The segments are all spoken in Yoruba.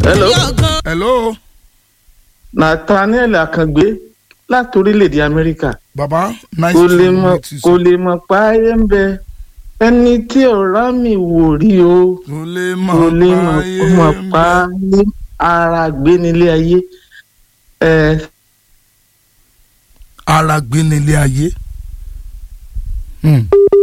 hello hello nathaniel akàngbé láti orílẹ̀-èdè amẹ́ríkà baba nice kò to lè mọ̀ meet you kò sir. lè mọ̀ páyé ń bẹ ẹni tí ọ̀rá mi wò rí o kò lè kò lè mọ̀ mọ̀ páyé kó mọ̀ ń bẹ. páyé ara gbé nílé ayé ẹ ara gbé nílé ayé. Hmm.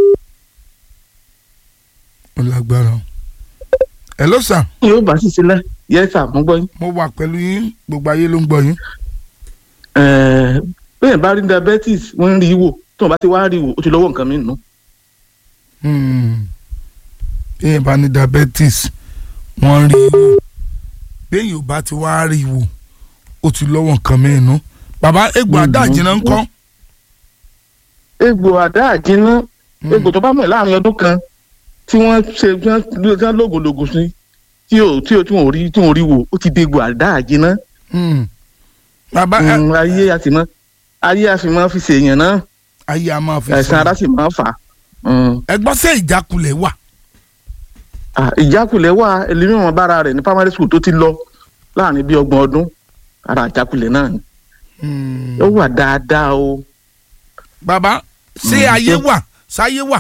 ó lágbára o. hello sir yóò bá sì sílẹ̀ yẹ́sà mú gbọ́ yín. mo wà pẹ̀lú yín gbogbo ayé ló ń gbọ́ yín. Ẹ, bẹ́ẹ̀ bá rí diabetes wọ́n ń rí i wò tí wọ́n bá ti wá rí i wò ó ti lọ́wọ́ nǹkan mi nù. Hmm. béèyàn bá ní diabetes wọ́n rí i wò béèyàn ò bá ti wá rí i wò ó ti lọ́wọ́ nǹkan mìíràn. bàbá egbò Mhm. adáàjìnà ń kọ́. egbò àdá àjínà egbò tó bá mọ̀ láàrin ọdún kan tí wọ́n ṣe tí wọ́n lógològò sí tí ò tí ò tí wọ́n ò rí tí wọ́n ò rí wò ó ti dégbò àdá àjínà. Hmm. bàbá ẹ- Mm, ayé a sì mọ ayé a sì mọ fi ṣèyàn náà ayé a máa fi àìsàn ara sọ. sì máa fà á. Mm. ẹgbọ́n sẹ́ ìjákulẹ̀ wà. Ah, ìjákulẹ̀ wà ẹlẹ́mìíràn bára rẹ̀ ní primary school tó ti lọ láàrin bíi ọgbọ̀n ọdún ara ìjákulẹ̀ náà ni Hmm. ó wà dáadáa o. bàbá ṣé Mm, ayé ṣé- wà sáyé wà.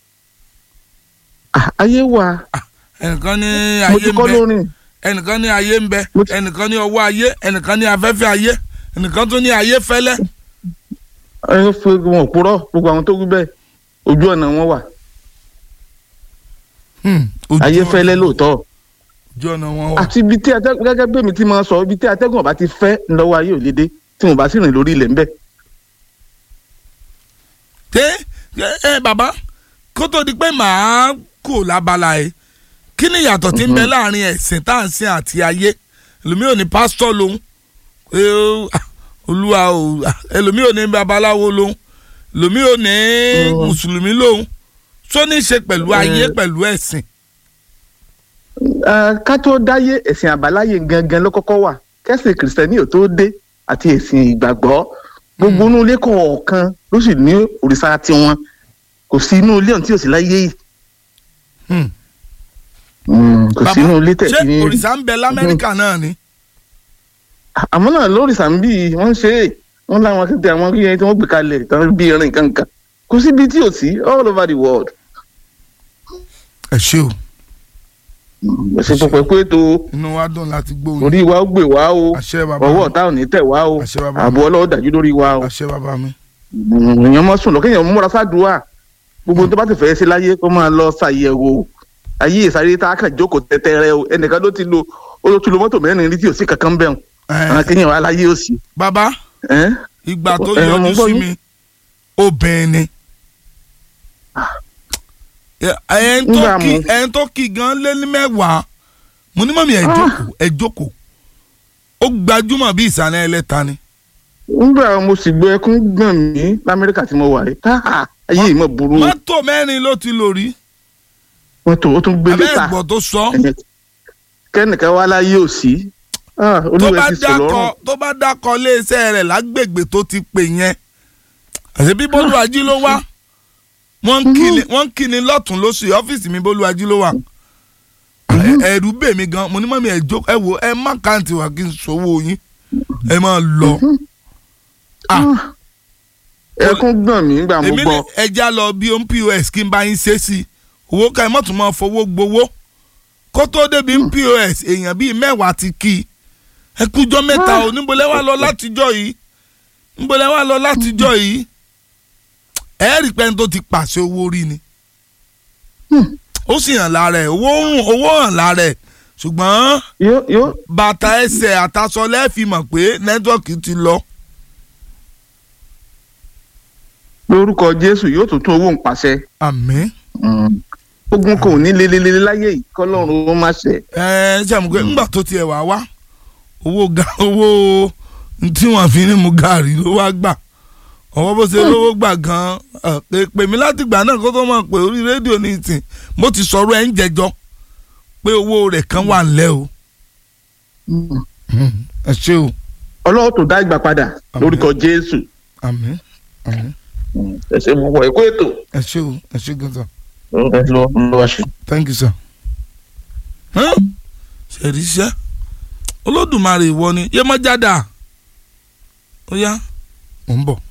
Ah, ayé wà ẹnìkan ní mo ayé ti ń kọ́ bẹ lórin ẹnìkan ní ayé ń bẹ Mo ti- ẹnìkan ní ọwọ́ ayé ẹnìkan ní afẹ́fẹ́ ayé ẹnìkan tó ní ayé fẹ́lẹ́. ẹ fi wọn òpùrọ́ gbogbo àwọn tó wí bẹ́ẹ̀ ojú ọ̀nà wọn wà Hmm. Ojú ayé ọ̀nà- fẹ́lẹ́ lóòótọ́ ojú ọ̀nà wọn wà. àti ibi tí atẹ́gùn gẹ́gẹ́ bí èmi ti máa sọ ibi tí atẹ́gùn ọba ti fẹ́ ńlọ́wọ́ ayé ò lè dé tí mo bá sì rìn lórí ilẹ̀ ńbẹ. ṣé ẹ ẹ bàbá kó tó di pé màá kò lábala ẹ kí ni ìyàtọ̀ tí ń bẹ láàrin ẹ̀sìn tá à ń sìn àti ayé ẹlòmíì ò ní pásítọ̀ lòun ẹ, ó, ah, olúwa ò ah, ẹlòmíì ò ní babaláwo lòun ẹlòmíì ò ní Mm. mùsùlùmí lòun tó ní í ṣe pẹ̀lú ayé Mm. pẹ̀lú ẹ̀sìn. Ẹ, ká tó dáyé ẹ̀sìn àbáláyé gangan ló kọ́kọ́ wà kẹ́sìn kìrìsìtẹ́nì ò tó dé àti ẹ̀sìn ìgbàgbọ́ gbogbo inú ilé kọ̀ọ̀kan ló sì ní òrìṣà tiwọn kò sí inú ilé ọ̀hún tí ò sí láyé yìí Hmm. Mm, kò sí inú ilé tẹ̀ ṣé sí ní. òrìṣà ń bẹ lamẹ́ríkà náà ni. àmọ́ náà lórìṣà ń bí wọ́n ń ṣe é wọ́n láwọn akéde àwọn yẹn tí wọ́n gbé kalẹ̀ tán bí irin kankan kò síbi tí ò sí all over the world. ẹ ṣé o ẹ̀sìn pọ̀pẹ́ pé tó inú wa dùn láti gbóhùn orí wa ó gbè wá o àṣẹ bàbá ọwọ́ mi ọ̀tá ò ní tẹ̀ wá o àṣẹ bàbá mi ààbò ọlọ́wọ́ dájú lórí wa o. àṣẹ bàbá mi. èèyàn mọ́ sùn lọ kéèyàn múra sádùúà gbogbo tó bá ti fẹ́ ṣe láyé kó máa lọ ṣàyẹ̀wò ayé ìsáré tá a kàn jókòó tẹ́tẹ́rẹ́ o ẹnìkan ló ti lo ó ló ti lo mọ́tò mẹ́rin rí tí ò sí kankan bẹ́ẹ̀ Ẹ, àwọn kéèyàn wà láyé ò sí. bàbá ẹ́n? ìgbà tó Ẹ, mo yọjú gbọ́ sí yín. mi obìnrin ni. ẹn tó Nígbà kí mo- ẹn tó kí gan lé ní mẹ́wàá mo ní mọ̀mí ẹ jókòó ẹ jókòó ó gbajúmọ̀ bí ìsàlẹ̀ ẹlẹ́ta ni. nígbà mo sì gbọ́ ẹkún gbọ̀n mí lamẹ́ríkà tí mo wà yìí káà ayé yìí mọ̀ burú mọ́tò mẹ́rin ló ti lò rí wọn tó ó tún gbé abẹ́ lẹ́tà ẹ̀gbọ́n tó sọ kẹ́nìkan wá láyé ò sí Ah, tó olúwa bá ti sọ dákọ lọ́rùn tó bá dákọ iléeṣẹ́ rẹ̀ lágbègbè tó ti pè yẹn àti bí bólúwájú ló wá wọ́n ń kíni wọ́n ń kíni lọ́tún lóṣù ọ́fíìsì mi bólúwájú ló wà Ẹ- ẹ̀rù bè mí gan mo ní mọ́mí ẹ̀ jó ẹ wo ẹ má kàǹtì wá kí n sọ́wọ́ yín ẹ máa lọ. Ah, ẹkún gbọ̀n mí nígbà mo èmi ní gbọ́ ẹja lọ bí ohun pos kí n bá yín ṣe sí i owó ká ẹ mọ̀tún máa fowó gbowó kó tó débi pos èèyàn bíi mẹ́wàá ti kí i ẹ kújọ́ mẹ́ta o níbo lẹ wá lọ látijọ́ yìí níbo lẹ wá lọ látijọ́ yìí ẹ rí pẹ́ni tó ti pàṣẹ owó rí ni ó sì hàn lára ẹ̀ owó rùn owó hàn lára ẹ̀ ṣùgbọ́n yóò yóò bàtà ẹsẹ̀ àtàṣọ lẹ́ẹ̀fì mọ̀ pé nẹ́tíwọ́ọ̀kì ti lọ. lórúkọ jésù yóò tún tún owó ń pàṣẹ àmín. ogun kò ní lelelele láyé yìí kọ́lọ́run ó má ṣe ẹ ṣe àmọ́ pé ńgbà tó tiẹ̀ wá wá owó ga owó tí wọ́n fi ní mu gàrí ló wá gbà ọwọ́ bó ṣe lówó gbà gan-an ẹ, pè pè mí láti gbà náà kó tó mọ̀ pé orí rédíò ní ìsìn mo ti sọ̀rọ̀ ẹ̀ ń jẹjọ́ pé owó rẹ̀ kan wà ńlẹ̀ o. ẹ ṣé o ọlọ́wọ́ tó dá ìgbà padà Àmín. lórúkọ jésù àmín àmín ẹ ṣe mo wọ ẹkọ ètò ẹ ṣé o ẹ ṣé gan sir ẹ lọ lọ wá ṣe. thank you sir. Huh? ṣe rí iṣẹ́ olódùmarè ìwọ ni yémọ́jádà ó yá mò ń bọ̀.